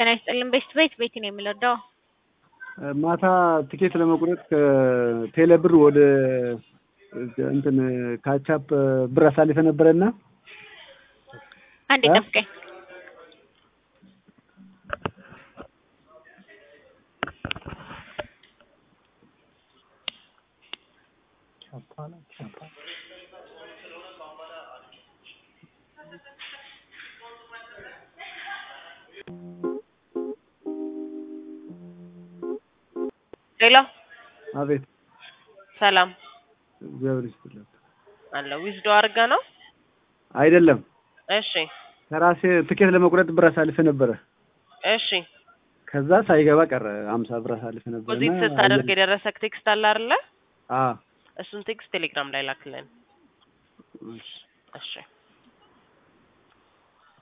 ጤና ይስጥልን። ቤት ቤት ቤት ነው የምንወደው። ማታ ትኬት ለመቁረጥ ከቴሌ ብር ወደ እንትን ካቻፕ ብር አሳልፈ ነበረና አንዴ ጠብቀኝ። ሄሎ፣ አቤት ሰላም እግዚአብሔር ይስጥልኝ። አለ ዊዝዶ አድርጋ ነው። አይደለም እሺ፣ ከራሴ ትኬት ለመቁረጥ ብር አሳልፈ ነበረ። እሺ። ከዛ ሳይገባ ቀረ። አምሳ ብር አሳልፈ ነበረ ፖዚት ስታደርግ የደረሰክ ቴክስት አለ አይደለ? አ እሱን ቴክስት ቴሌግራም ላይ ላክልን። እሺ